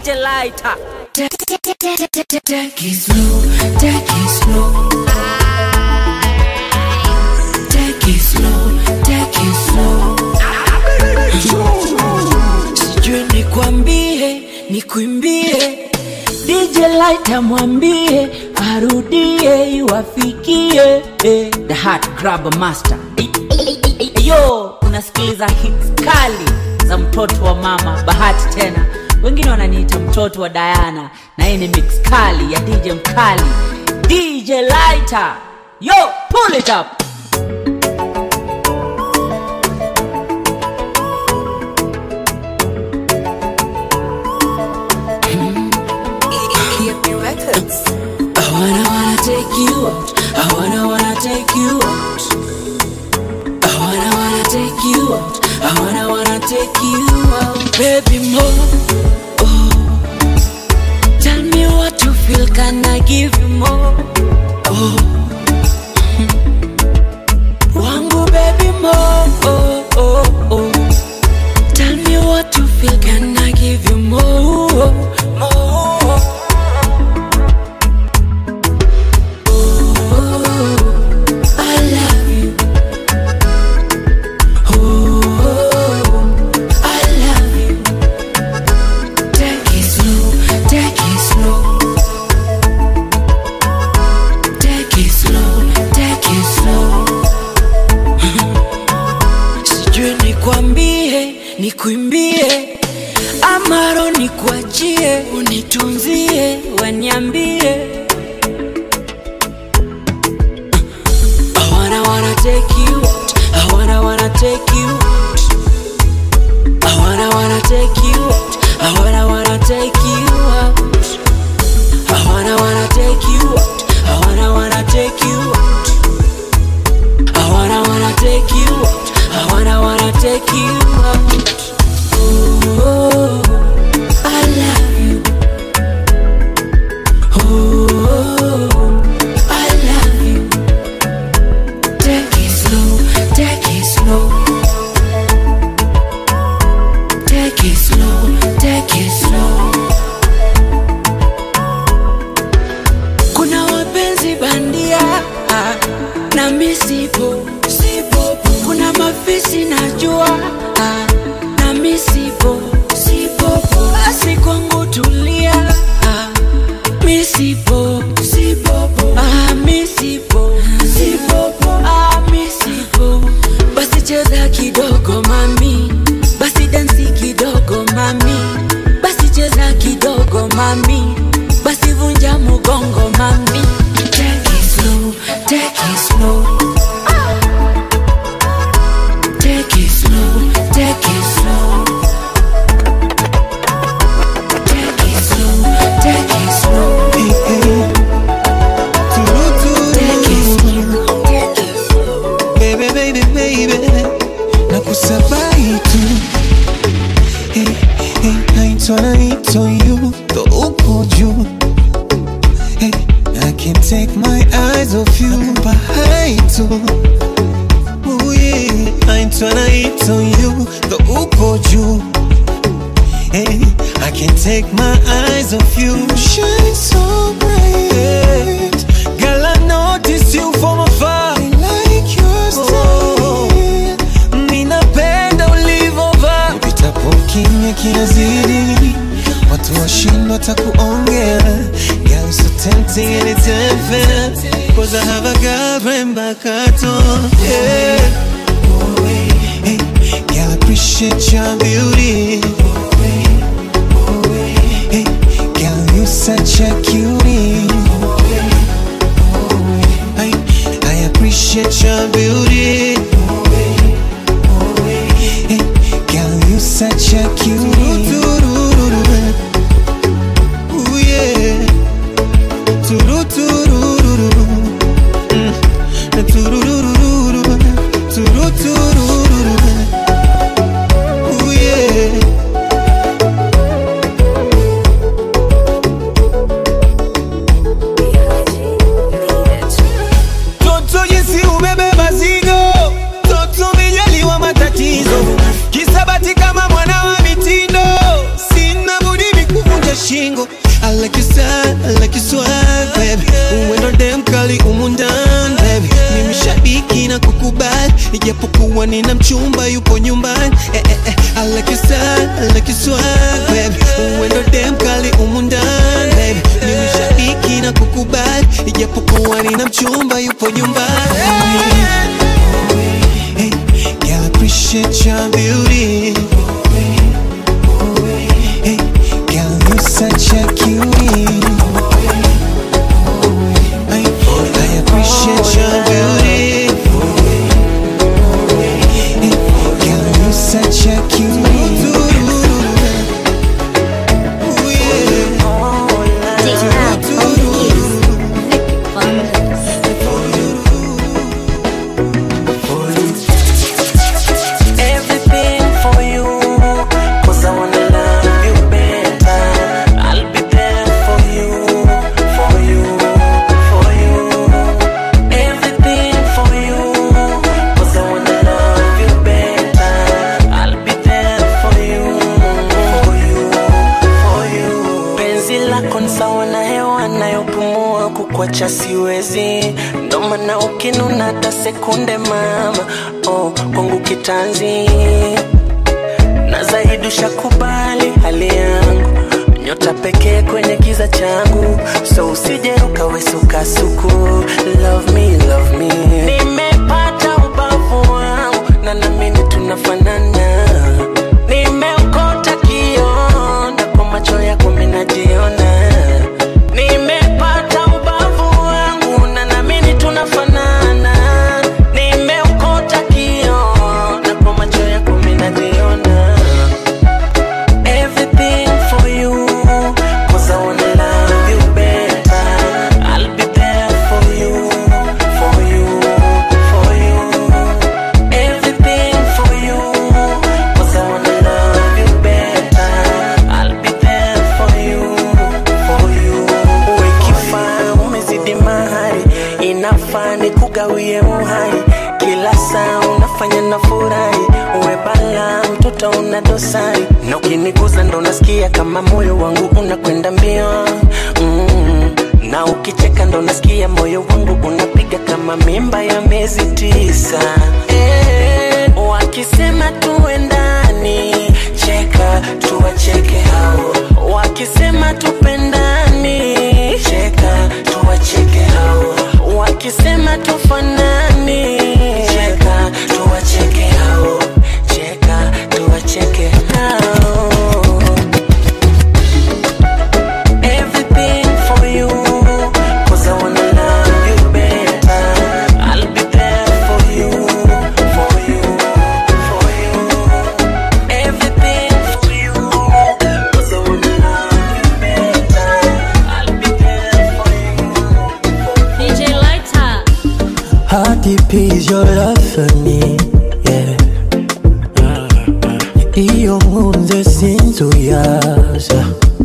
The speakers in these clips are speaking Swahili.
DJ Lighter. Take it slow, take it slow. Take it slow, take it slow. Sijui nikwambie, nikuimbie. DJ Lighter mwambie arudie iwafikie eh, the heart grabber master Yo, unasikiliza hits kali za mtoto wa mama Bahati tena, wengine wananiita mtoto wa Diana, na hii ni mix kali ya DJ mkali DJ Lighter. Yo, pull it up. I wanna wanna take you out. I wanna wanna take you out. I wanna wanna take you out. I wanna wanna take you out, baby more. Oh, tell me what you feel. Can I give you more? Oh, wangu baby more. Oh oh oh. Tell me what you feel. Can I give you more? More. I love you. Oh, I love you. Take it slow, take it slow. Take it slow, take it slow. Sijui nikwambie, nikuimbie amaro nikuachie, unitunzie, waniambie I wanna wanna take you out. I wanna wanna take you out. I wanna wanna take you out. I wanna wanna take you out. I wanna wanna take you out. I wanna wanna take you out. I wanna wanna take you out. I wanna wanna take you out. Oh, I love you. Oh, I love you. Take it slow, take it slow. Take it slow, take it slow. Kuna wapenzi bandia ah, na misipo sipo. Kuna mafisi najua ah, na misipo sipo. Basi kwangu tulia ah, misipo sipo. Ah, misipo sipo. Ah, misipo. Basi cheza kidogo mami, basi dansi kidogo mami, basi cheza kidogo mami, basi vunja mugongo mami. Take it slow, take it slow. Take it slow, take it slow. Take it slow, take it slow. Take it slow, take it slow. baby, baby, baby, nakusabai tu hey, hey, naitwa naitwa you ndo uko juu hey, I can't take my eyes off you nakupa hai tu Ooh, yeah. naitwa naitwa you ndo uko juu Hey, I can't take my eyes off you. You shine so bright. Girl, I notice you from afar. I like your style. Ninapenda ulivovaa. Upitapo kimya kinazidi. Watu washindwa hata kuongea. Girl, so tempting and it's unfair. Cause I have a girlfriend back at home. Yeah. Hey, girl, I appreciate your beauty. Hey, girl, you such a cutie. I, I appreciate your beauty. Hey, girl, you such a cutie. Ooh, yeah. Tururururu. Mm. Tururururu. Tururururu. Ooh, yeah. Toto jinsi umebeba zigo, toto umejaliwa matatizo, kisabati kama mwana wa mitindo, si kuwa nina mchumba yupo nyumbani eh, eh, eh. I like your style, I like your swag babe uwendo dem kali umu ndani babe ni mshabiki na kukubali ijapokuwa nina mchumba yupo nyumbani Hey, girl, I appreciate your beauty. Hey, girl, you're such a cutie. Hey, I appreciate your beauty. Hey, girl, you're such a cutie. Ooh, yeah. Everything for you, cause I wanna love you better. I'll be there for you, for you, for you. Everything for you, cause I wanna love you better. I'll be there for you, for you, for you. Penzi lako ni sawa na hewa nayopumua, kukwacha siwezi, ndo maana ukinuna hata sekunde mama, oh, kwangu kitanzi na zaidi ushakubali hali yangu nyota pekee kwenye kiza changu so usije ukawesukasuku love me, love me. nimepata ubavu wangu na namini tunafanana nimeukota kiona kwa macho yako minajiona nimepata ubavu wangu na namini tunafanana nimeukota kiona kwa macho yako minajiona everything for you. Cause I wanna love you better. I'll be there for you, for you, for you. Everything for you. Cause I wanna love you better. I'll be there for you, for you. Uwe kifaa umezidi mahari, inafaa nikugawie uhai. Kila saa unafanya na furahi, uwe bala mtoto una dosari, na ukiniguza ndo nasikia kama moyo wangu unakwenda mbio mm. na ukicheka ndo nasikia moyo wangu unapiga kama mimba ya miezi tisa eh, wakisema tuendani, cheka tuwacheke hao, wakisema tupendani, cheka tuwacheke hao, wakisema tufanani, cheka tuwacheke hao, cheka tuwacheke hao. Everything for you, cause I wanna love you better. I'll be there for you, for you, for you. Everything for you, cause I wanna love you better. I'll be there for you. DJ Lighter. How deep is your love for me? Yeah. Iyo nkunze sinzuyaza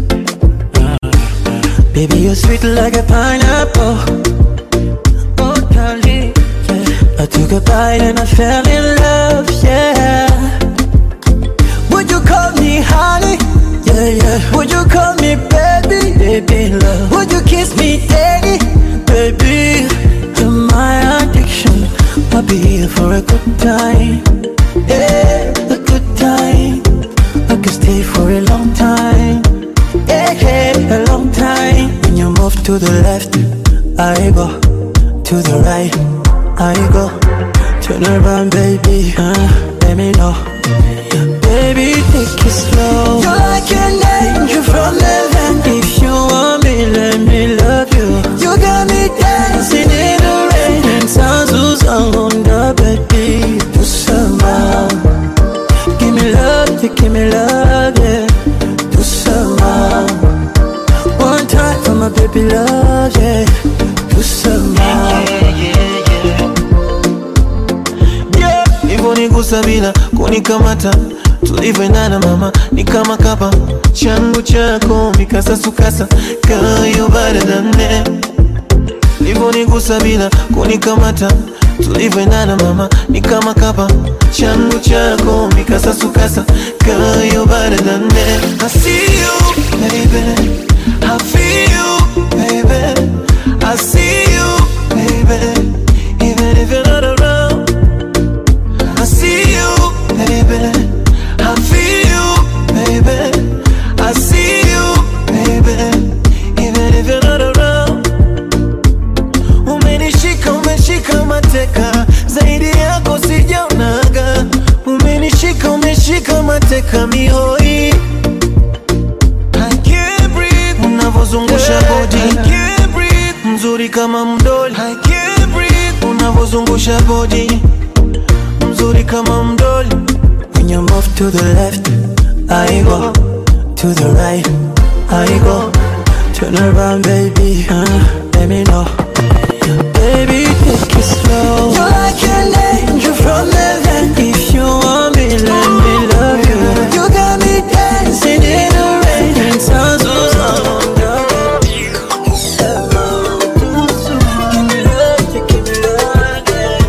Baby, you're sweet like a pineapple Oh, darling, yeah. I took a bite and I fell in love, yeah Would you call me honey? Yeah, yeah Would you call me baby? Baby, love Would you kiss me daddy? Baby, you're my addiction I'll be here for a good time Yeah, a good time I could stay for a long time Yeah, yeah, a long time When you move to the left I go To the right I go Turn around, baby uh, Let me know Baby, take it slow You're like an angel from heaven If you want me, let me love you You got me dancing in the rain And sounds on the baby Do somehow Give me love, you give me love, yeah Do somehow One time for my baby love, yeah Do somehow Yeah, hivyo nigusa bila kunikamata tulivyoendana mama ni kama kapa changu chako mikasasukasa kayo baradane livyonigusa bila kunikamata tulivyoendana mama ni kama kapa changu chako mikasasukasa kayo baradane I see you baby I feel you baby I see you baby even if you're not around I see unavozungusha bodi mzuri kama mdoli unavozungusha bodi mzuri kama mdoli When you move to the left, I go to the right, I go. Turn around, baby, uh, let me know. Baby, take it slow. You're like an angel from heaven. If you want me, let me love you. You got me dancing in the rain and sounds so sound. Give me love, you give me love,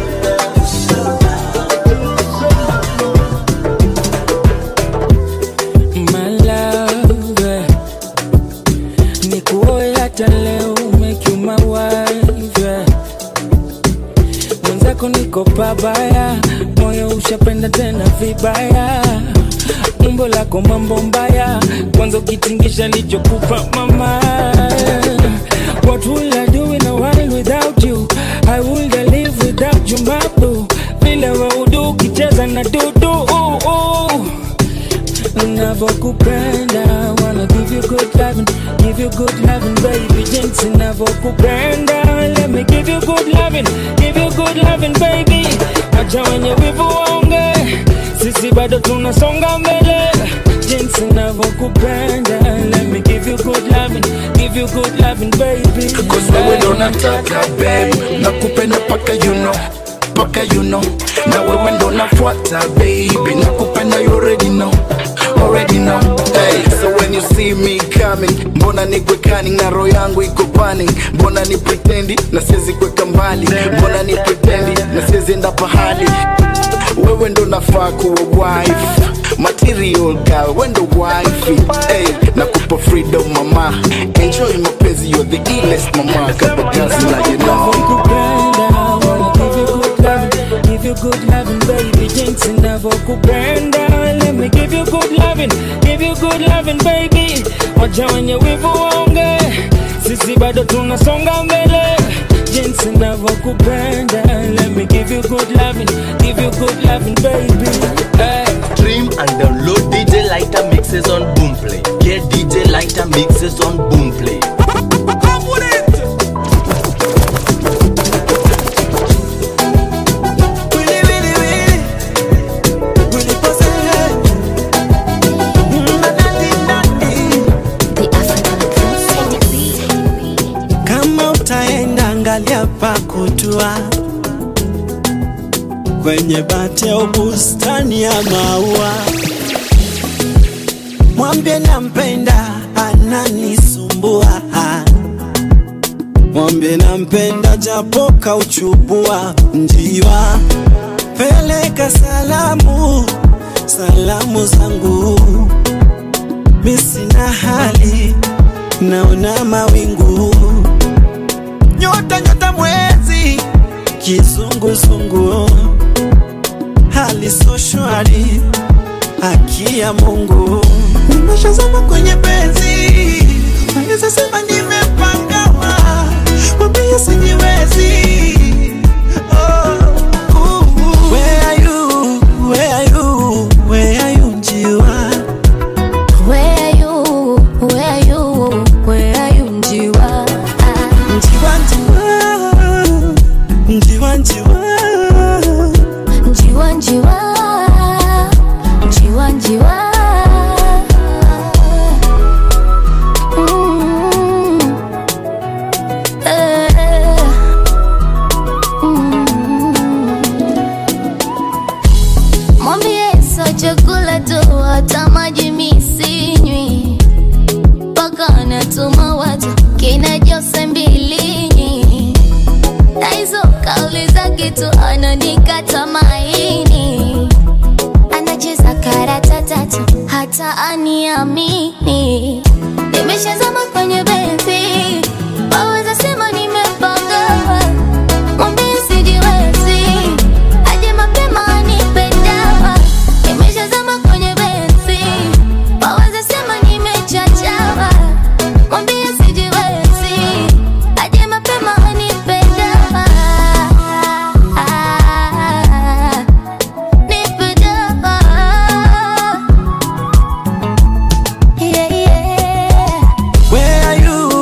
My love, eh. nikuoe hata leo make you my wife eh. mwenzako niko pabaya moyo ushapenda tena vibaya umbo lako mambo mbaya kwanza ukitingisha lichokupa mama what will I do in a world without you I will live without you mabu vile waudu ukicheza na dudu uh, uh. Ninavyokupenda wanna give you good loving, give you good loving baby jinsi ninavyokupenda let me give you good loving, give you good loving baby acha wenye wivu waonge sisi bado tunasonga mbele jinsi ninavyokupenda let me give you good loving, give you good loving baby Cause wewe ndo nataka babe nakupenda paka you know paka you know na wewe ndo nafuata baby nakupenda you already know already know hey, so when you see me coming mbona nikwe cunning na roho yangu iko panning mbona ni pretendi na siwezi kuweka mbali mbona ni pretendi na siwezi enda pahali wewe ndo nafaa kuwa wife material girl wewe ndo wife hey, nakupa freedom mama enjoy mapenzi you're the illest mama kabagazi na you know Nakupenda, wanna give you good loving, give you good loving, baby. Jinsi ninavyokupenda, let me give you good loving, give you good loving, baby. Wacha wenye wivu waonge, sisi bado tunasonga mbele. Jinsi ninavyokupenda, let me give you good loving, give you good loving, baby. Hey. Stream and download DJ Lighter mixes on Boomplay. Get DJ Lighter mixes on Boomplay. Willy, willy, willy. Willy pose, hey. Mm, nadi, nadi. Kama utaenda angalia pa kutua kwenye bati au bustani ya maua, mwambie nampenda, ananisumbua. Mwambie nampenda, japo kauchubua njiwa. Peleka salamu, salamu zangu, mi sina hali, naona mawingu nyota nyota mwezi kizunguzungu hali so shwari haki ya mungu nimeshazama kwenye penzi naweza sema nimepangawa mwambie sijiwezi Oh, ooh. Where are you? Where are you? Where are you, njiwa? Where are you? Where are you? Where are you, Njiwa? Ah, Njiwa, njiwa. Njiwa, njiwa. Njiwa, Njiwa. Njiwa, Njiwa. Mm. Eh. Mm. Mwambie sio chakula tu, hata maji mi sinywi mpaka anatuma watu kina Jose Mbilinyi na hizo kauli zake tu ananikata maini, anacheza karata tatu hata aniamini. Nimeshazama kwenye benzi, waweza sema nimepanga, mwambie sijiwezi, aje mapema anipe dawa. Nimeshazama kwenye benzi, waweza sema nimechachawa, mwambie sijiwezi, aje mapema anipe dawa. Nipe dawa. Yeah, yeah. Where are you?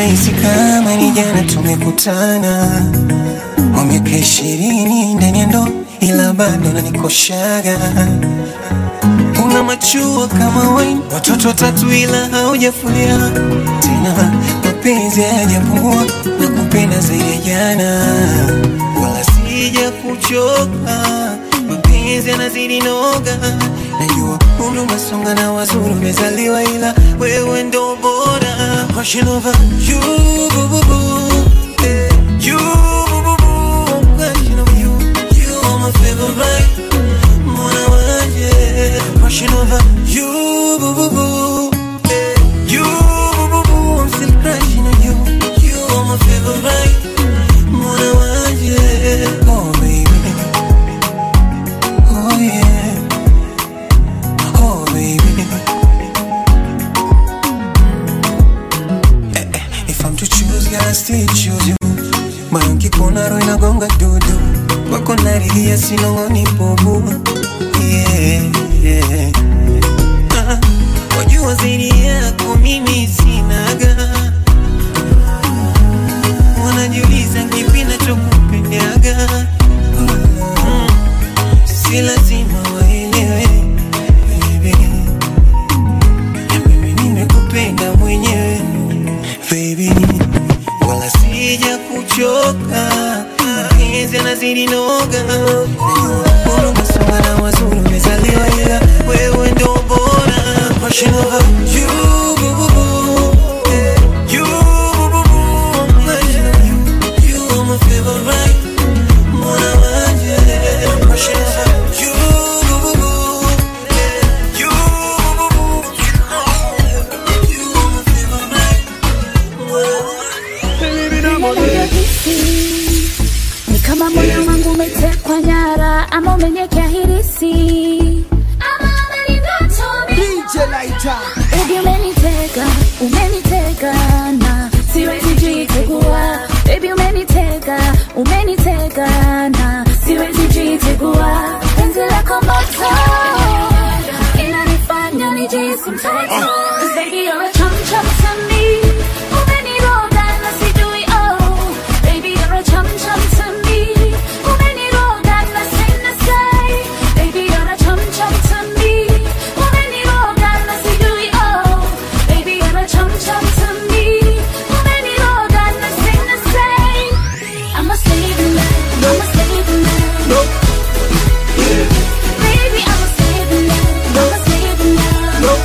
nahisi kama ni jana tumekutana kwa miaka ishirini ndani ya ndoa, ila bado nanikoshaga. Una machua kama wine, watoto watatu ila haujafulia tena, mapenzi hayajapungua na kupenda zaidi ya jana, wala sija kuchoka, mapenzi yanazidi noga. Najua umri umesonga na wazuri umezaliwa, ila wewe ndo bora. Passion over you, boo, boo, boo. Eh, you, boo, boo, boo. Passion over you, you are my favorite. Mwana wanje. Passion over you, boo, boo, boo. Eh, you, boo, boo, boo. I'm still crushing on you. You are my favorite. Mwana wanje. Oh, baby. Oh, yeah. Oh, baby. If I'm to choose, girl, I still choose you. Moyo nkikuona roho inagonga dudu, wako naridhia sinong'oni bubu. Yeah, yeah. Ah, wajua zaidi yako mimi sinaga, wanajiuliza kipi nachokupendaga. Mm, si lazima waelewe baby, mimi nimekupenda mwenyewe baby, wala sija kuchoka, mapenzi yanazidi noga, Najua umesonga na wazuri umezaliwa, ila wewe ndo bora. Passion over you, boo, boo, boo. Eh, you, boo, boo, boo. Passion over you, you are my favorite. Mwana wanje. Passion over you, boo, boo, boo. Eh, you, boo, boo, boo. You are my favorite. ni kama moyo wangu umetekwa nyara ama umenyekea hirisi ama Baby umeniteka, umeniteka na siwezi jitegua. Baby umeniteka, umeniteka na siwezi jitegua. Penzi lako moto inanifanya nijihisi mtoto. 'Cause baby you're a chum chum to me. Umeniroga na sijui oh. Baby you're a chum chum to me. Umeniroga na sina say. Baby you're a chum chum to me. Umeniroga na sijui oh. Baby you're a chum chum to me. Umeniroga na sina say. I'm a slave in love. I'm a slave in love. Baby I'm a slave in love. I'm a slave in love.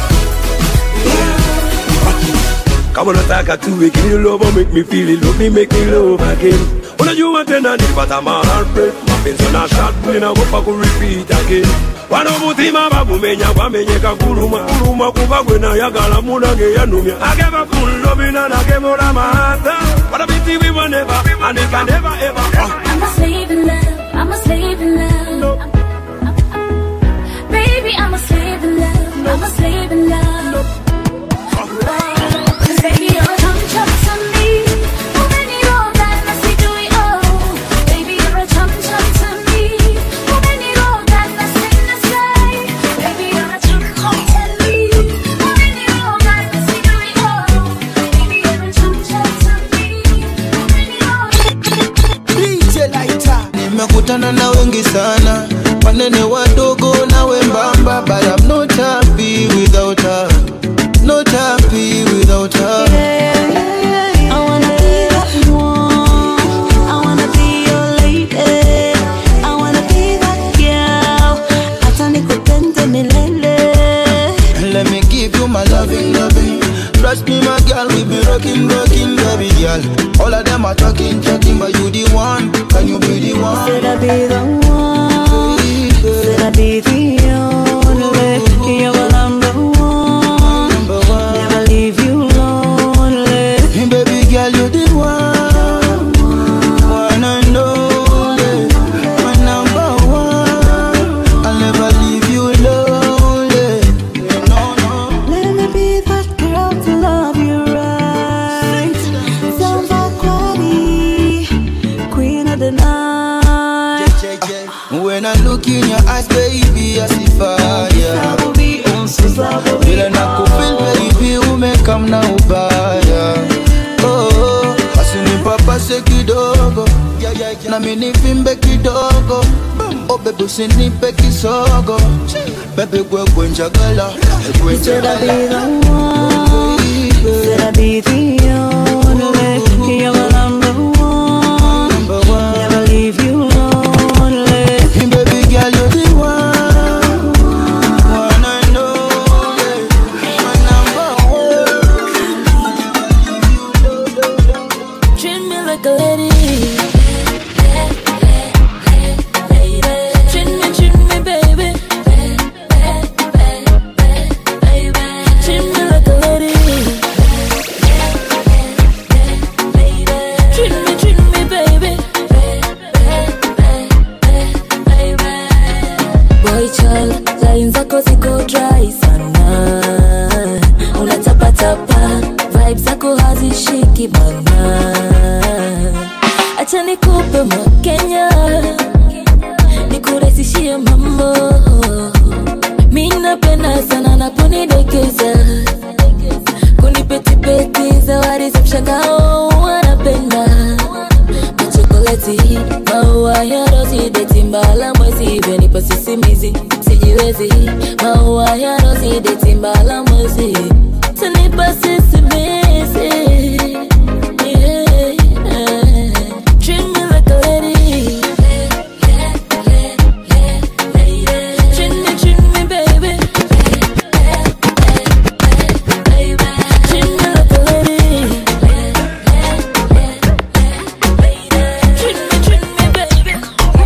Kama unataka tuwe kini love make me feel it love me make me love again Unajua tena nipata ma heartbreak mapenzi na shot ninagopa ku repeat again Wano mutima bagumenya gwamenyeka kuluma kuluma kuba gwe nayagala munange yanumya I gave a full love and I gave all my heart But I pity we were never and it can never ever uh. I'm a slave in love. I'm a slave in love. Baby, I'm a slave in love. I'm a slave in love. Cause baby, you're a chum chum to me. Umeniroga na sijui oh. Baby, you're a chum chum to me. Umeniroga na sina say. Baby, you're a chum chum to me. Umeniroga na sijui oh. Baby, you're a chum chum to me. Umeniroga nimekutana na wengi sana wanene wadogo na wembamba but I'm not happy without her not happy without her I wanna be that one. I wanna be your lady. I wanna be that girl. Hata nikupende milele. let me give you my loving loving trust me my girl we be rocking rocking baby girl all of them are talking talking but you the one can you be the one Said I be the one. Said I be the only. You're my number one. number one Never leave you lonely. Hey, baby girl, you the one, one and only, my number one. I'll never leave you lonely. No, no. Let me be that girl to love you right. Samba Kwani, queen of the night. When I look in your eyes, baby, I see fire. Sababi, oh, so Sababi, Vile nakufeel baby, umekam na ubaya. Oh, nami nivimbe kidogo oh baby usinipe kisogo baby gwegwe njagala gwe Said I'll be njagala the one. Said I'll be the only. You're my number one. number one Never leave you lonely. baby girl you're the one one and only my number one Treat me like a lady. Treat me, treat me, baby. Treat me like a lady. Treat me, treat me, baby. Boy child, line zako ziko dry sana. Unatapatapa, vibes zako hazishiki bana. Acha nikupe Kenya, nikurahisishie mambo. Mi napenda sana naponidekeza, kunipetipeti zawadi za mshangao wanapenda machokoleti maua ya rozi deti mbala mwezi vyanipa sisimizi sijiwezi maua ya rozi deti mbala mwezi tanipa sisimizi Yeah. Treat me like a lady. Treat me, treat me, baby. Treat me like a lady. Treat me, treat me, baby.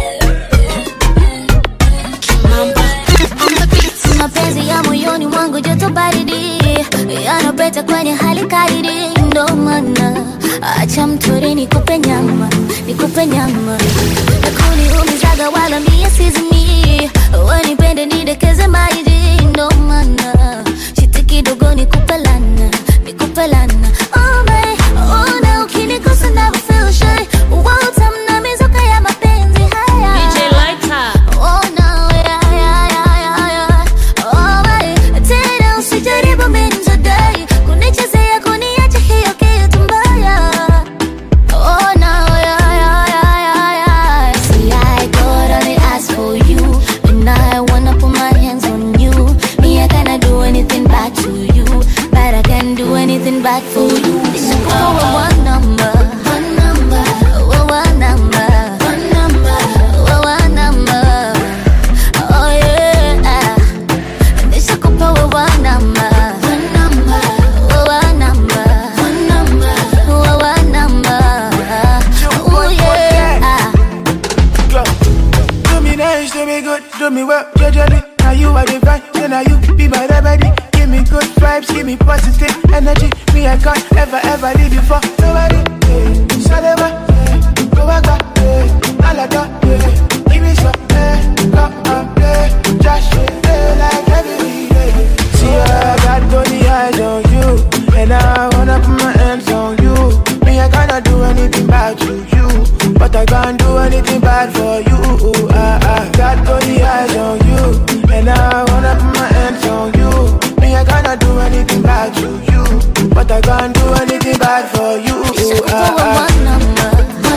mapenzi ya moyoni mwangu joto baridi yanapeta kwenye hali karidi ndo maana acha mtori nikupe nyama nikupe nyama nakuniumizaga wala mie sizimi wanipende nidekeze maidi ndo maana shiti kidogo nikupe lana nikupe lana oh my, ona ukinikosa na feel shy utamna mizuka ya mapenzi haya Oh no, yeah, yeah, yeah, yeah, yeah. Oh my, tena usijaribu mimi today kunichezea kuniacha hiyo kitu mbaya. Oh no, yeah, yeah, yeah, yeah, yeah. See, I got only ask for you, and I wanna put my hands on you. Me, I cannot do anything back to you, but I can do anything back for you. This is one number, one number, one number, one number, one number. Oh yeah, nishakupa wewe namba, namba, wewe namba, namba, wewe namba. Oh yeah. Do me nice, do me good, do me well, gradually. Now you are divine, then now you be my remedy. Give me good vibes, give me positive energy. Me, I can't ever, ever leave you for nobody. Yeah. Salema, yeah. go back, back, yeah. Alada, yeah. Give me some, yeah. Come and play, just yeah. like every day. See, I got only eyes on you, and I wanna put my hands on you. Me, I cannot do anything bad to you, but I can't do anything bad for you. I, I got only eyes on you, and I wanna put my hands on you. Me, I cannot do anything bad to you, but I can't do anything bad for you. I, I,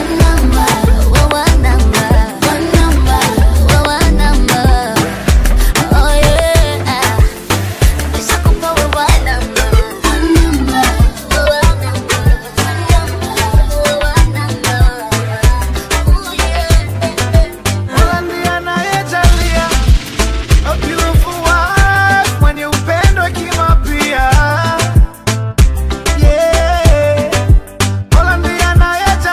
Ndiye anayejalia a beautiful wife mwenye upendo kima pia. Yeah. Mola ndiye anayejalia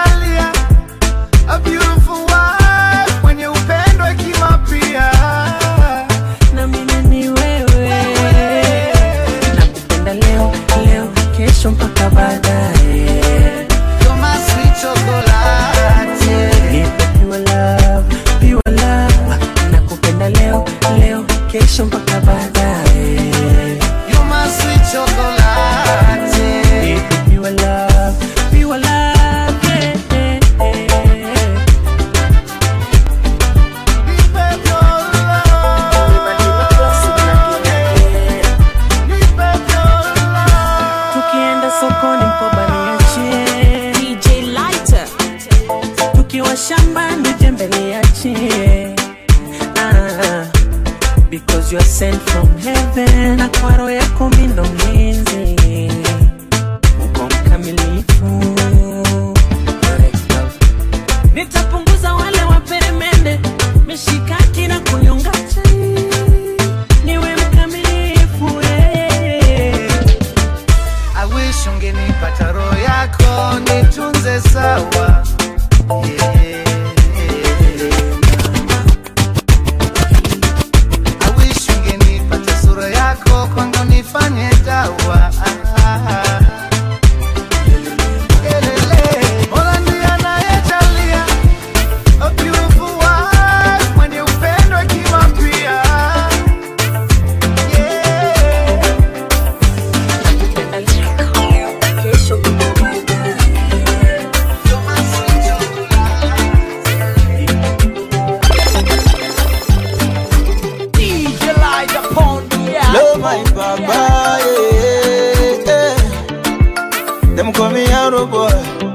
Baba, yeah, yeah. Them call me Arrow Boy.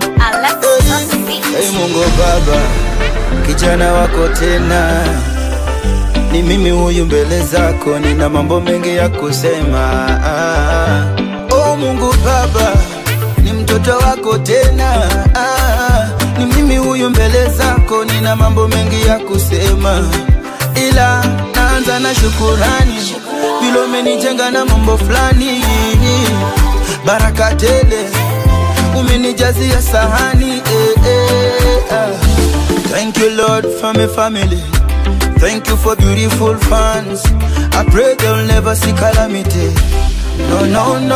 Hey, Mungu Baba, kijana wako tena, ni mimi huyu mbele zako, nina mambo mengi ya kusema. Ah, oh Mungu Baba, ni mtoto wako tena, ah, ni mimi huyu mbele zako, nina mambo mengi ya kusema, ila naanza na shukurani, vile umenijenga na mambo fulani, baraka tele umenijazia sahani eh, eh, ah. Thank you Lord for my family Thank you for beautiful fans I pray they'll never see calamity No, no, no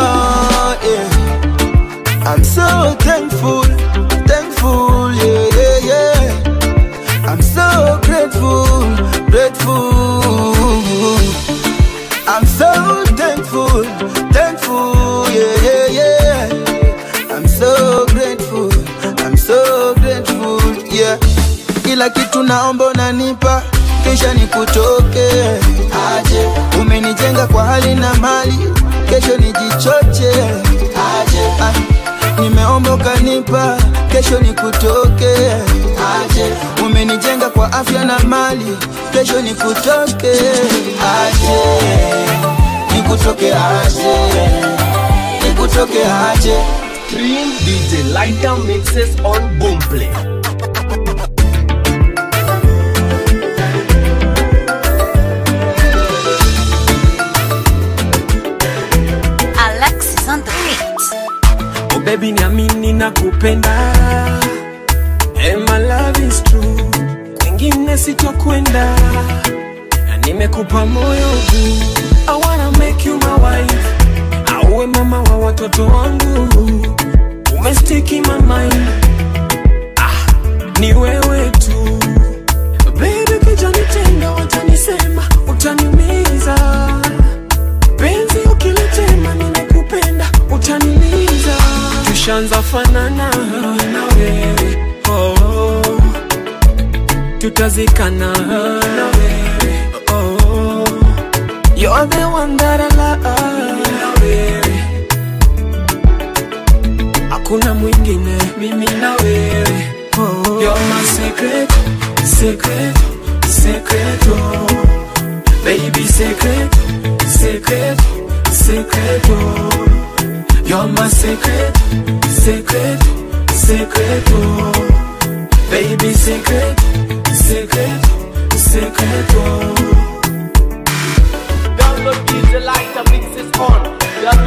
yeah. I'm so thankful Thankful, yeah, yeah, yeah I'm so grateful Grateful I'm so thankful Thankful, yeah, yeah, yeah I'm so grateful, I'm so grateful, yeah. Kila kitu naomba unanipa, kisha nikutoke aje. Umenijenga kwa hali na mali, kesho nijichoche aje. Ah, nimeomba ukanipa, kesho nikutoke aje. Umenijenga kwa afya na mali, kesho nikutoke aje. Nikutoke aje, nikutoke aje. Stream DJ Lighter mixes on Boomplay. Alexis on the beat. Oh baby niamini na kupenda And my love is true Kwingine sitokwenda Na nimekupa moyo huu I wanna make you my wife Auwe mama wa watoto wangu Umestiki my mind ah, Ni wewe tu Baby kija nitenda watanisema Utaniumiza penzi ukilitema nimekupenda utaniliza tushanza fanana na wewe oh, tutazikana na wewe oh, you're the one that I love na wewe hakuna mwingine mimi na wewe oh, you're my secret secret secret oh. Baby secret, secret, secret, oh You're my secret, secret, secret, oh Baby secret, secret, secret, oh Download DJ Lighter mixes on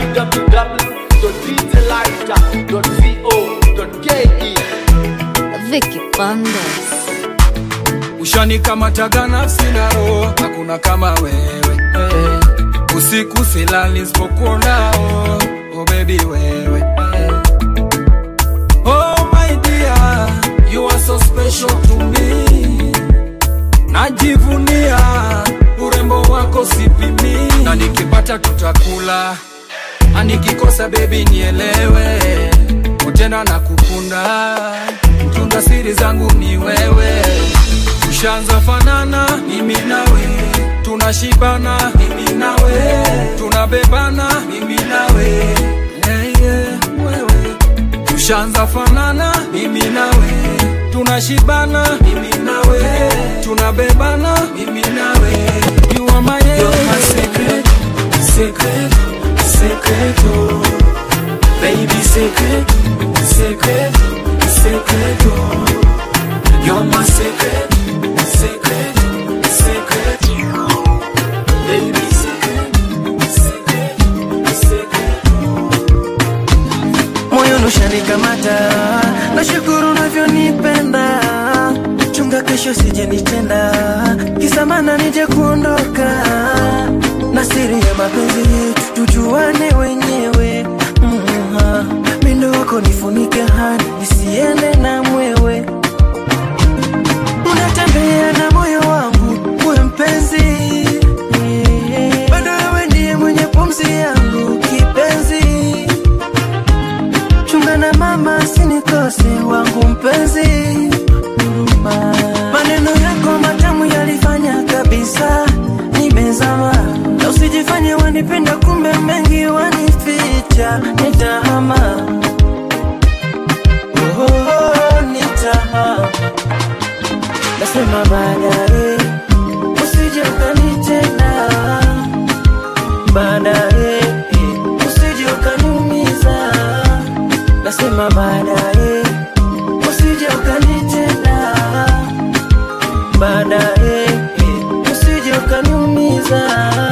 www.djlighter.co.ke. Vicky Bandes. ushanikamataga nafsi na roho hakuna kama wewe eh. usiku silali sipokuonao oh baby wewe eh. oh my dear you are so special to me najivunia urembo wako sipimi na nikipata tutakula na nikikosa bebi nielewe utena na kukunda mtunga siri zangu ni wewe tushanza fanana mimi nawe tunashibana mimi nawe tunabebana mimi nawe yeah, yeah, wewe tushanza fanana mimi nawe tunashibana mimi nawe tunabebana mimi nawe you are my, You're my secret, secret, secret, oh Baby secret, secret, secret, oh You're my secret, secret, secret, Baby secret, secret, secret, moyo nushanikamata nashukuru navyonipenda chunga kesho sije nitenda kisamana nije kuondoka na siri ya mapenzi yetu tujuane wenyewe mm mindo wako nifunike hani nisiende na mwewe unatembea na moyo wangu uwe mpenzi bado wewe ndiye mwenye pumzi yangu kipenzi chunga na mama sinikose wangu mpenzi Huruma. maneno yako matamu yalifanya kabisa nimezama na usijifanye wanipenda kumbe nitahama oh, oh, oh, nitahama nasema baadaye usije ukanitenda baadaye usije ukaniumiza nasema baadaye usije ukanitenda baadaye usije ukaniumiza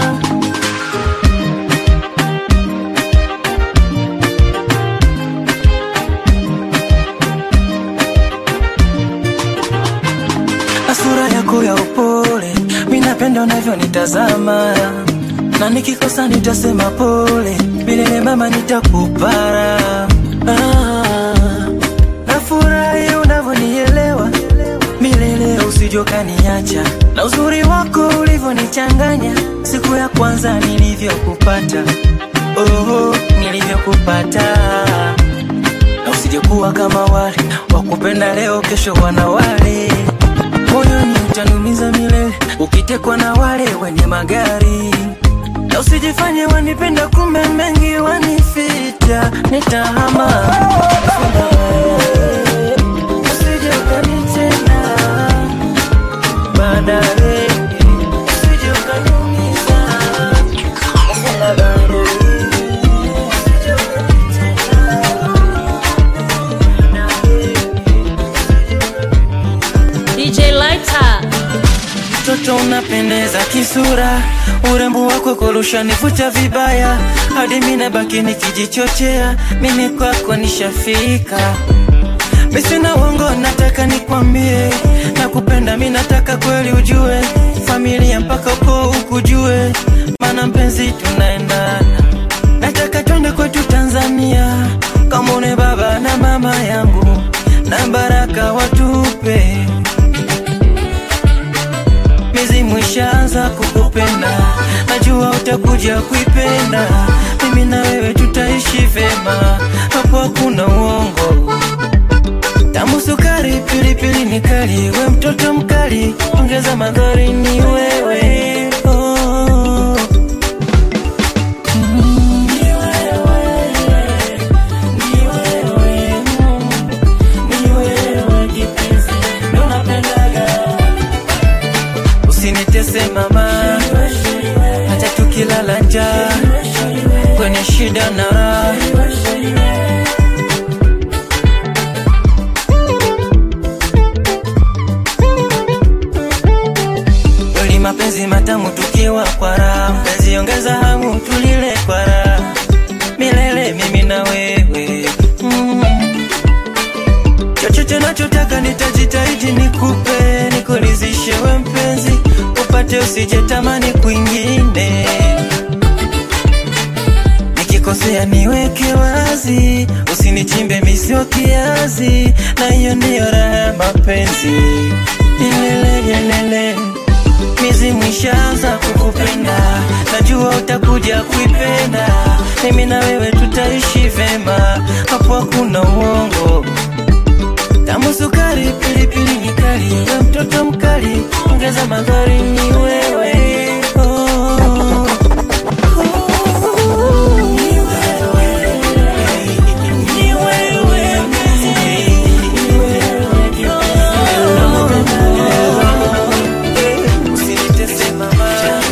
na sura yako ya upole, mi napenda unavyonitazama, na nikikosa nitasema pole, milele mama nitakupara. Ah, nafurahi unavyonielewa milele, usijokaniacha na uzuri wako ulivyonichanganya siku ya kwanza nilivyokupata, oh, nilivyokupata na usijekuwa kama wale wakupenda leo, kesho wana wale moyoni utanumiza milele ukitekwa na wale wenye magari na usijifanye wanipenda kumbe mengi wanifita nitahama usije ukanitenda baadaye usije ukaniumiza Nasema baadaye DJ Lighter. mtoto unapendeza kisura, urembo wako kurusha nivuta vibaya, hadi mimi baki nikijichochea, mimi kwako nishafika. Mimi sina uongo, nataka nikwambie, nakupenda mimi, nataka kweli ujue, familia mpaka uko ukujue, maana mpenzi tunaendana, nataka twende kwetu Tanzania, kamone baba na mama yangu, na baraka watupe mizimu ishaanza kukupenda, najua utakuja kuipenda. Mimi na wewe tutaishi vema, hapo hakuna uongo. Tamu sukari, pilipili ni kali, we mtoto mkali, ongeza madhari ni wewe oh. Mm. Ni wewe, ni wewe, mm. Ni wewe kipenzi, ndo napendaga usinitese mama, hata tukilala njaa kwenye shida na raha. Kweli mapenzi matamu tukiwa kwa raha, mpenzi ongeza hamu tulile kwa raha milele, mimi na wewe mm. Chochote nachotaka nitajitahidi nikupe, nikuridhishe we mpenzi, upate usije tamani kwingine. Nikikosea niweke wazi, usinichimbe misio kiazi, na hiyo ndiyo raha ya mapenzi. Ilelelelele, mizimu ishaanza kukupenda, najua utakuja kuipenda. Mimi na wewe tutaishi vema, hapo hakuna uongo tamu sukari, pilipili ni kali, we mtoto mkali, ongeza madhari ni wewe oh. Ni wewe, usinitese mama.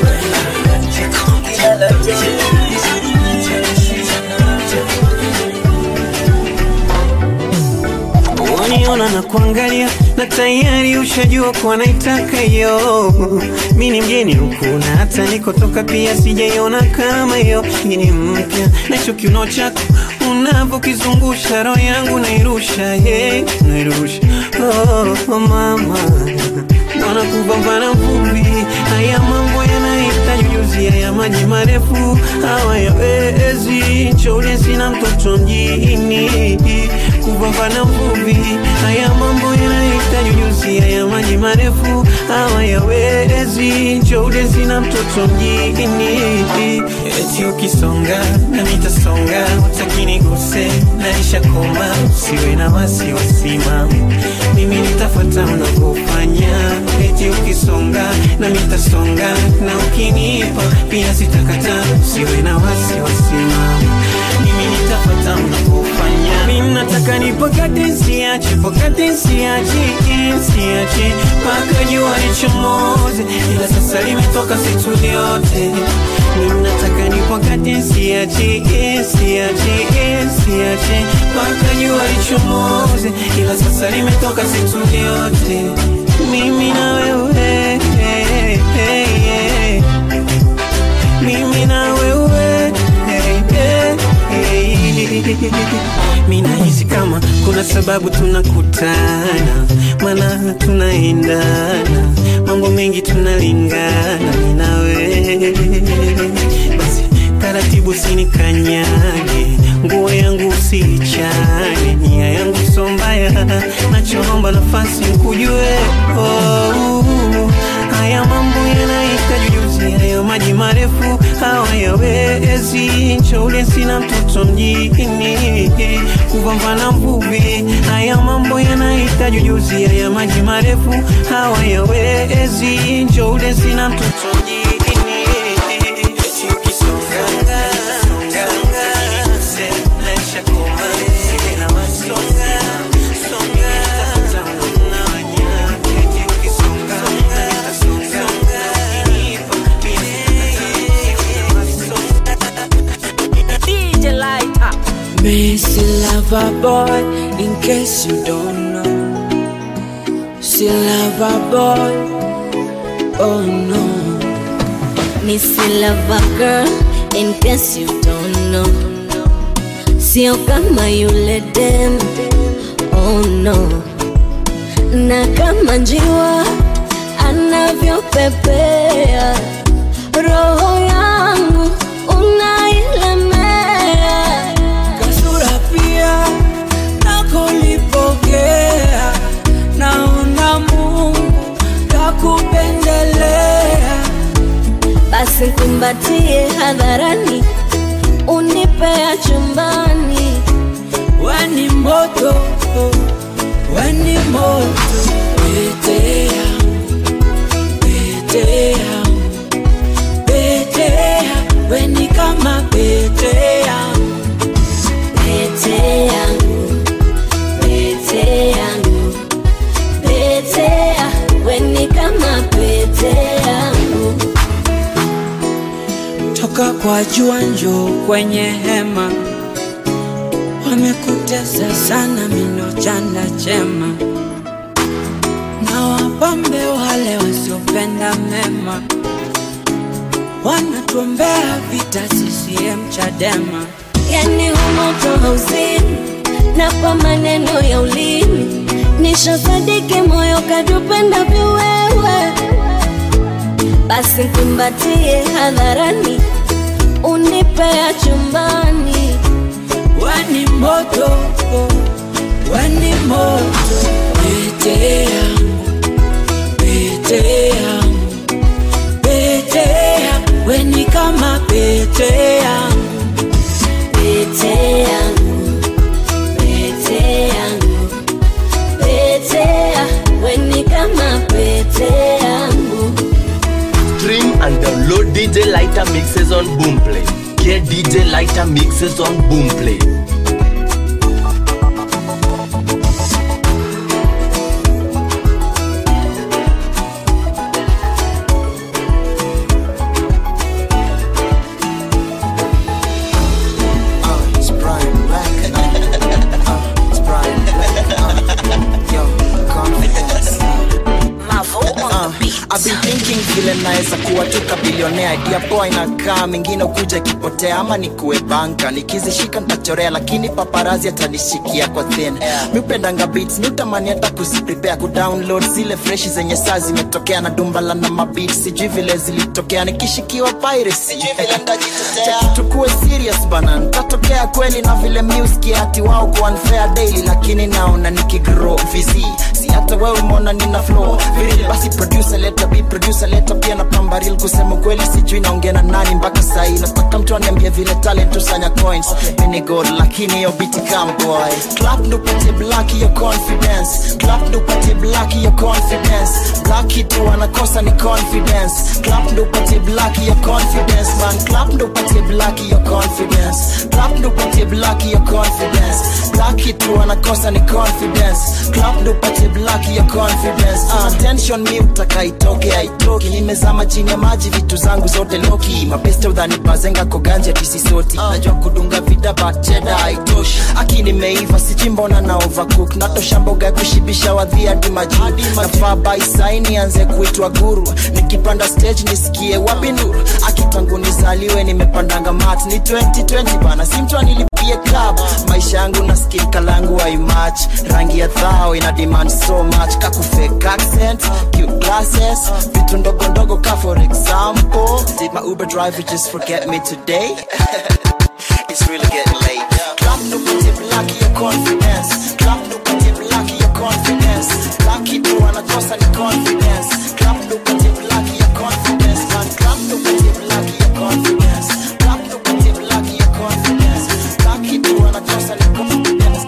Waniona na kuangalia na tayari ushajua kuwa naitaka hiyo. Mi ni mgeni huku na hata nikotoka pia sijaiona kama hiyo. Hii ni mpya na hicho kiuno chako unavyokizungusha roho yangu nairusha, yeah, nairusha oh, oh, mama Bwana kupambana vumbi, haya mambo yanahitaji ujuzi, haya maji marefu hawayawezi. Choule sina mtoto mjini, kupambana vumbi, haya mambo yanahitaji ujuzi, haya maji marefu hawayawezi. Choule sina mtoto mjini, eti ukisonga na mitasonga, utakini guse naisha koma, usiwe na wasiwasi mama, mimi nitafuata mnavyofanya eti ukisonga na mitasonga na ukinipa pia sitakata, usiwe na wasiwasi mama, mimi siache pokati siache siache mpaka jua lichomoze ila sasa limetoka situ yote mimi nataka ni pokati siache siache siache mpaka jua lichomoze ila sasa limetoka situ yote mimi na wewe mimi na wewe mi nahisi kama kuna sababu tunakutana mana tunaendana mambo mengi tunalingana mi na wewe basi taratibu sinikanyage nguo yangu usiichane nia yangu so mbaya nachoomba nafasi nkujue oh, haya mambo yanahitaji ujuzi hayo maji marefu hawayawezi nchoule sina mtoto mjini kupambana mvuvi haya mambo yanahitaji ujuzi haya maji marefu hawayawezi nchoule sina mtoto mjini DJ Lighter. Missy lover boy, in case you don't know. She lover boy, oh no. Missy Lover Girl, in case you don't know. Sio kama yule dem, oh no. Na kama njiwa anavyopepea, roho yangu unailemea. Kasura pia nakolipokea, naona Mungu kakupendelea. Basi kumbatie hadharani, unipea chumbani. Weni moto, weni moto, pete yangu, pete yangu, pete yangu, weni kama pete yangu, Pete yangu, pete yangu, pete ya, weni kama pete yangu. toka kwa jua njoo kwenye hema, wamekutesa sana mino chanda chema, na wapambe wale wasiopenda mema, wanatuombea vita CCM Chadema. Yani humoto hauzini na kwa maneno ya ulimi nishasadiki moyo kadupenda viwewe, basi kumbatie hadharani, unipea chumbani. Weni moto, weni moto, pete yangu, pete yangu, pete yangu, weni kama pete yangu, Pete yangu, pete yangu, pete ya, weni kama pete yangu. Stream and download DJ Lighter mixes on Boomplay. Get DJ Lighter mixes on Boomplay. It's Brian Black. Uh, it's Brian Black. Uh, yo, confidence. Uh, I've been thinking vile naweza kuwa tu kabilionea idea poa inakaa mingine ukuja ikipotea ama nikuwe banka nikizishika ntachorea lakini paparazi atanishikia kwa thin mi upendanga beats mi utamani hata kuziprepare kudownload zile freshi zenye saa zimetokea na dumbala na mabit sijui vile zilitokea nikishikiwa pirates sijui vile ndajitetea tukuwe serious bana ntatokea kweli na vile music ati wao kwa unfair daily lakini naona nikigrow vizi si hata wewe umeona nina flow viril basi producer leta beat producer leta pia na pamba real kusema ukweli sijui naongea na nani mpaka sahi nataka mtu aniambie vile talent usanya coins mini god lakini yo biti come boy clap ndo pate black your confidence clap ndo pate black your confidence black kitu anakosa ni confidence clap ndo pate black your confidence man clap ndo pate black your confidence clap ndo pate black your confidence black kitu anakosa ni confidence clap ndo pate black your confidence uh, tension mi utaka itoke haitoki nimezama chini ya maji vitu zangu zote loki mapeste udhani bazenga koganja tisisoti najua kudunga vida bacheda haitoshi aki nimeiva sijui mbona na overcook natosha mboga ya kushibisha wadhi hadi majuu nafaa baisaini anze kuitwa guru nikipanda stage nisikie wapi nuru akitangu nizaliwe nimepandanga mat ni 2020 bana si mtu anilipie club maisha yangu na skin kalangu haimach rangi ya dhao ina demand so much kakufake accent cute glasses vitu ndogo ndogo ka for example did my uber driver just forget me today it's really getting late clap no put it black your confidence clap no put it black your confidence black it anakosa ni confidence clap no put it black your confidence man clap no put it black your confidence clap no put it black your confidence black it anakosa ni confidence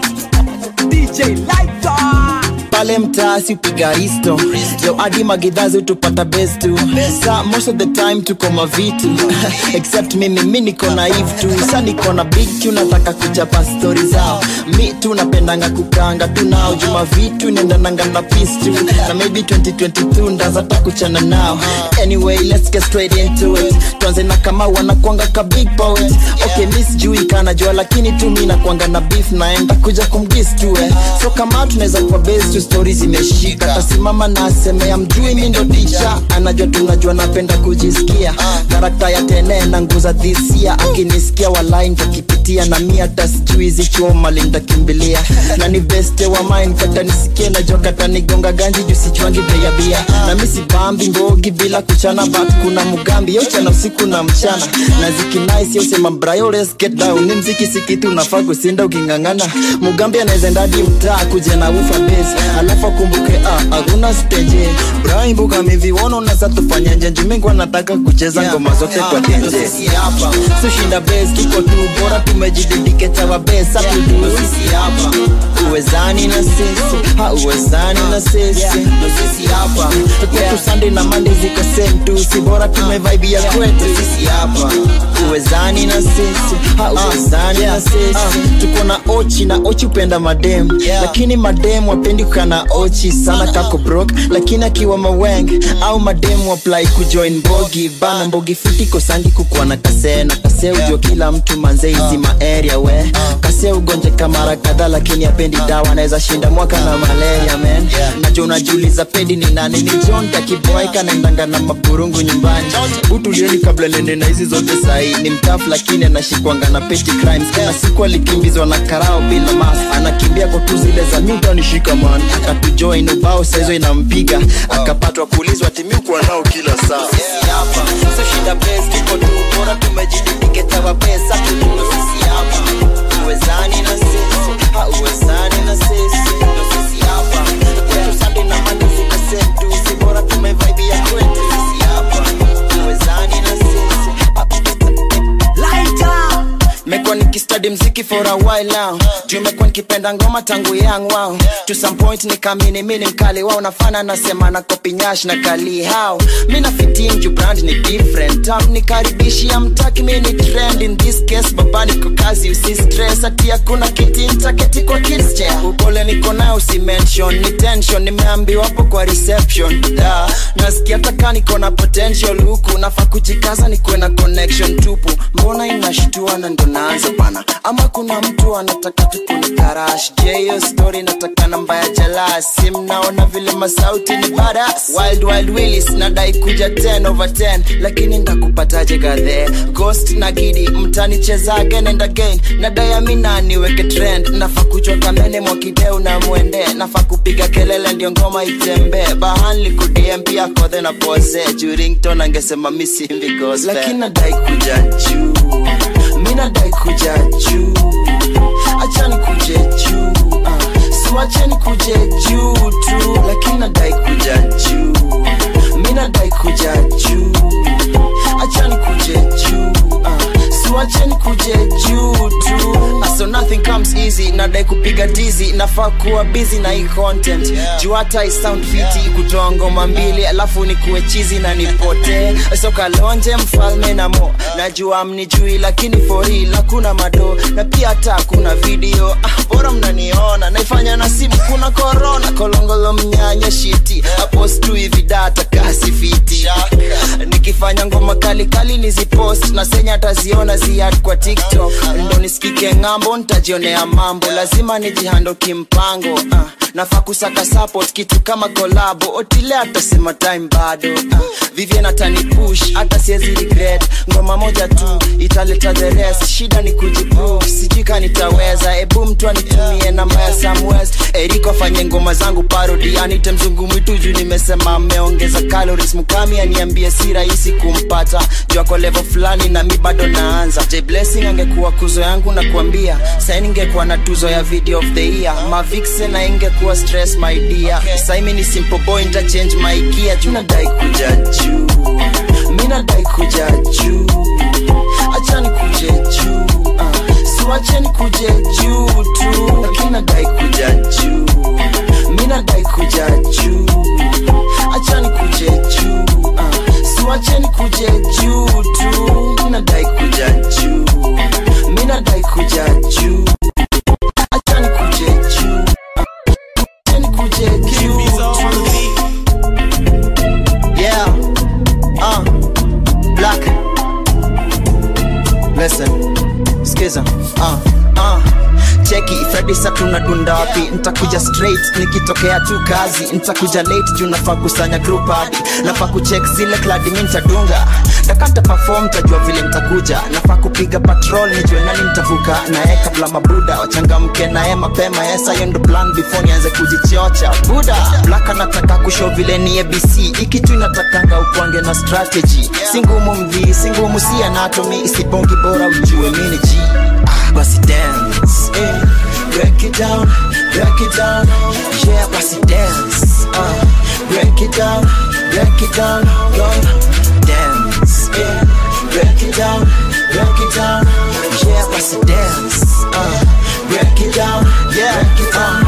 DJ Lighter pale mtaasi upiga risto yo hadi magidhazi utupata best tu sa most of the time tuko mavitu except mimi mi niko naive tu sa niko na big tu nataka kuchapa stori zao mi tu napendanga kukanga tu nao juma vitu nendananga na peace tu na maybe 2022 ndazata kuchana nao anyway let's get straight into it tuanze na kama wanakwanga ka big poet okay mi sijui kanajua lakini tu mi nakwanga na beef naenda kuja kumgis tu eh. so kama tunaweza kwa base tu stori zimeshika tasimama na asemea mjui mi ndo ticha anajua tunajua napenda kujisikia karakta ya tene na nguza dhisia akinisikia walai ntakipitia na mi hata sijui zichoma lintakimbilia na ni beste wa mine kata nisikie najua kata nigonga ganji juu sichwangi bei ya bia na mi sibambi ngogi bila kuchana but kuna mugambi yochana usiku na mchana na zikinais yosema brayo let's get down ni mziki sikitu unafaa kusinda uking'ang'ana mugambi anaweza ndadi mtaa kuja na ufa base alafu akumbuke ah, hakuna stage braimbuka miviwono nasa tufanya njenjumingwa nataka kucheza ngoma zote kwa tenje sushinda base kiko tu bora tumejididiketa wa base atudu sisi hapa uwezani na sisi ha uwezani na sisi ndo sisi hapa kwetu sunday na monday ziko same tu si bora tumevaibia kwetu sisi hapa uwezani na sisi ha uwezani na sisi tuko na ochi na ochi upenda madem lakini madem wapendi kukana ochi sana kako brok lakini akiwa maweng au madem apply kujoin bogi bana mbogi fiti kosangi kukuwa na kase na kase ujua kila mtu manze hizi maaria we kase ugonjeka mara kadhaa lakini apendi dawa anaweza shinda mwaka na malaria men najo unajiuliza pedi ni nani ni john takiboaika naendanga na maburungu nyumbani utulieni kabla nende na hizi zote sahii ni mtafu lakini anashikwanga na petty crimes kuna siku alikimbizwa na karao bila mas anakimbia kwa tu zile za miuta nishika man akatujoin ubao saizo inampiga akapatwa kuulizwa timiukwa nao kila saa sisi hapa so shida base kiko tu bora tumejididiketa wa pesa tutuno sisi hapa uwezani na sisi ha uwezani na sisi ndo sisi hapa kwetu sunday na monday ziko same tu si bora tumevaibia kwetu sisi hapa uwezani na sisi ha, Lighter. mekuwa nikistadi mziki for a while now juu mekuwa nikipenda ngoma tangu young wow to some point nikamini mini mkali wao nafana nasema na kopi nyash na kali how mi na fitin juu brand ni different tam nikaribishia mtaki mi ni trend in this case baba niko kazi usi stress ati hakuna kiti ntaketi kwa kids chair upole niko nayo usi mention ni tension nimeambiwa hapo kwa reception da nasikia taka niko na potential huku nafaa kujikaza nikuwe na connection tupu mbona inashtua na ndo naanza bana ama kuna mtu anataka tukunikarash je hiyo story nataka namba ya jalasi mnaona vile masauti ni badas wild wild willis nadai kuja 10 over 10 lakini ndakupataje gadhe ghost na gidi mtanicheza again and again nadai amina niweke trend nafaa kuchwa kamene mwakideu na mwende nafaa kupiga kelele ndio ngoma itembee bahanli kudm pia kodhe na pose jurington angesema misimbi gospel lakini nadai kuja juu mi nadai kuja juu achani kuje juu uh. siwacheni kuje juu tu nothing comes easy nadai kupiga tizi nafaa kuwa busy na hii content juu hata i sound fiti kutoa ngoma mbili alafu nikuwe chizi na nipotee sokalonje mfalme na mo najua mnijui lakini for real hakuna mado na pia hata hakuna video ah, bora mnaniona naifanya na simu kuna korona kolongolo mnyanya shiti apostu hivi data kasi fiti nikifanya ngoma kali kali nizipost na senya ataziona ziad kwa tiktok ndo nisikike ng'ambo ntajionea mambo lazima nijihando kimpango uh, nafaa kusaka support kitu kama kolabo otile atasema time bado uh, vivien atani push hata siezi regret ngoma moja tu italeta the rest shida ni kujiprove sijui ka nitaweza ebu mtu anitumie namba ya samwest eriko afanye ngoma zangu parodi anite mzungu mwitu juu nimesema ameongeza calories mkami aniambie si rahisi kumpata juu ako level fulani na mi bado naanza J blessing angekuwa kuzo yangu na kuambia sai ningekuwa na tuzo ya video of the year mavixe na ingekuwa stress my dear saimi ni simple boy nta change my gear juu nadai kuja juu mi nadai kuja juu achani kuje juu uh, siwacheni kuje juu tu lakini nadai kuja juu mi nadai kuja juu achani kuje juu uh, siwacheni kuje juu tu mi nadai kuja juu mi nadai kuja juu achani kuje juu uh, achani kuje juu tu yeah uh, black listen skiza uh, uh. cheki fredi sa tunadunda wapi ntakuja straight nikitokea tu kazi ntakuja late juu nafaa kusanya group hadi nafaa kucheck zile kladi mi ntadunga takanta perform tajua vile ntakuja nafaa kupiga patrol nijue nani ntavuka naye kabla mabuda wachangamke naye mapema yesa hiyo ndo plan before nianze kujichocha buda black anataka kushow vile ni abc ikitu inatakanga ukwange na strategy si ngumu mvi si ngumu si anatomy isibongi bora ujue mini g ah, basi dance eh. break it down break it down yeah basi dance uh, break it down break it down go dance eh. break it down break it down yeah basi dance uh, break it down yeah break it down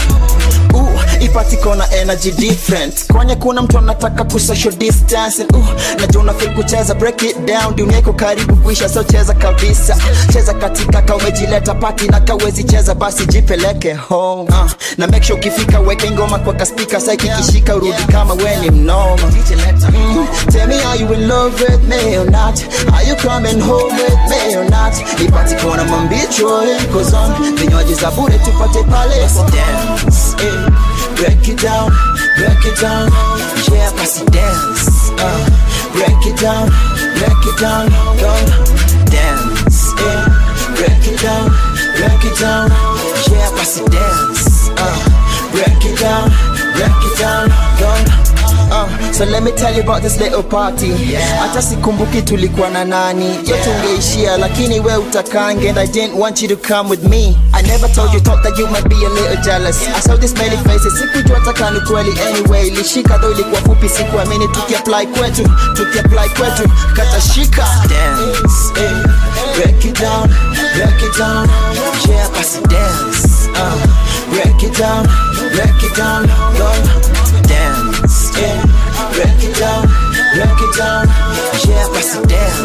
uh, ipatiko na energy different kwenye kuna mtu anataka ku social distance uh, najua unafil kucheza break it down dunia iko karibu kuisha so cheza kabisa cheza katika ka umejileta pati na kawezi cheza basi jipeleke home uh, na make sure ukifika weke ngoma kwa kaspika sa kikishika urudi kama we ni mnoma mm, tell me are you in love with me or not are you coming home with me or not ipatiko na mambicho cause on vinywaji za bure tupate pale dance eh. break it down break it down yeah basi dance uh, break it down break it down go dance yeah break it down break it down yeah basi dance uh, break it down break it down go Uh, so let me tell you about this little party hata sikumbuki tulikuwa na nani yote ungeishia lakini we utakange and i didn't want you to come with me i never told you thought that you might be a little jealous i saw this many faces sikujua taka ni kweli anyway ilishika though ilikuwa fupi sikuamini tukiapply kwetu tukiapply kwetu katashika dance eh. break it down break it down yeah basi dance uh, break it down break it down go dance yeah break it down break it down yeah basi dance